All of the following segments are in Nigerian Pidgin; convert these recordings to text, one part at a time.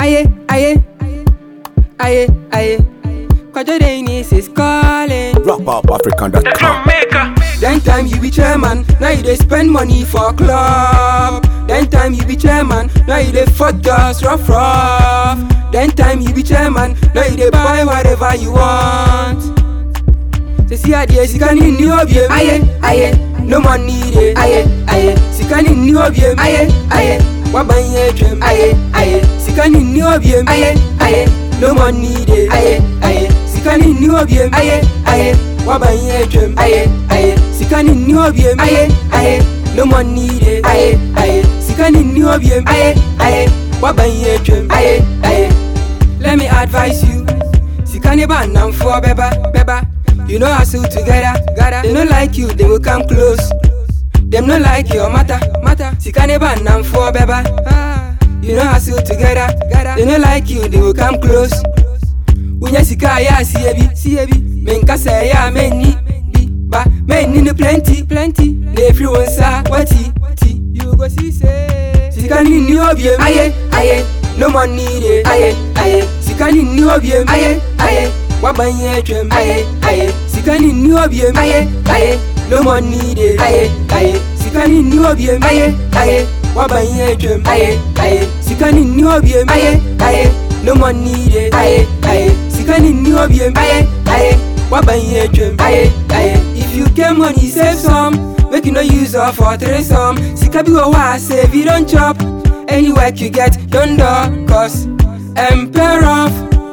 aye, aye, aye, aye. Kwajo Dennis is calling. RapUpAfrican.com. Then time you be chairman, now you dey spend money for club. Then time you be chairman, now you dey fuck girls rough rough. Then time you be chairman, now you dey buy whatever you want. Say see adie sikani ni obiem, aye aye, no money dey, aye aye. Sikani ni obiem, aye aye, wabanye twem, aye aye. Sikani ni obiem, aye aye, no money dey, aye aye. Sikani ni obiem, aye aye, wabanye twem, aye aye. Sikani ni obiem, aye aye, no money dey, aye aye. Sikani ni obiem, aye aye, wabanye twem, aye aye. Let me advise you. Sikani ba nam for beba beba. You know hustle together, together. They don't like you, they will come close. Them no like your matter, matter. Sikani ba nam for beba. Ah, you know hustle together, together. They don't like you, they will come close. Unya sika ya siebi, siebi. Menka say ya meni bi ba meni no plenty, plenty. They free one sa wati, ti. You go see say. Sikani ni obiem, aye aye. No money dey, aye aye. Sikani ni obiem, aye aye. Wabanye twem, aye aye. Sikani ni obiem, aye aye. No money dey, aye aye. Sikani ni obiem, aye aye. Wabanye twem, aye aye. Sikani ni obiem, aye aye. No money dey, aye aye. Sikani ni obiem, aye aye. Wabanye twem, aye aye. If you get money, save some. Make you no use all for three some. Sika bi wo wa save you don't chop. Any work you get, don't do cause Emperor,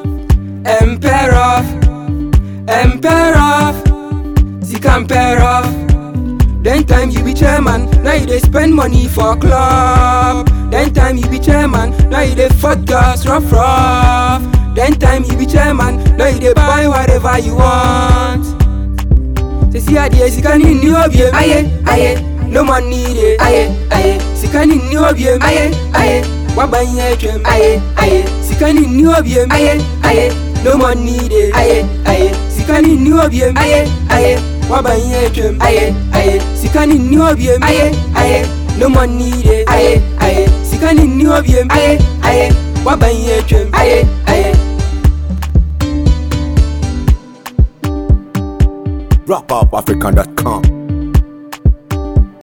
Emperor, Emperor, Sika Emperor. Then time you be chairman, now you dey spend money for club. Then time you be chairman, now you dey fuck girls rough rough. Then time you be chairman, now you dey buy whatever you want. Say see adie sikani ni obiem, aye aye. No money dey, aye aye. Sikani ni obiem, aye aye. Wabanye twem, aye aye. Sikani ni obiem, aye aye. No money dey, aye aye. Sikani ni obiem, aye aye. Wabanye twem, aye aye. Sikani ni obiem, aye aye. No money dey, aye aye. Sikani ni obiem, aye aye. Wabanye twem, aye aye. RapUpAfrican.com.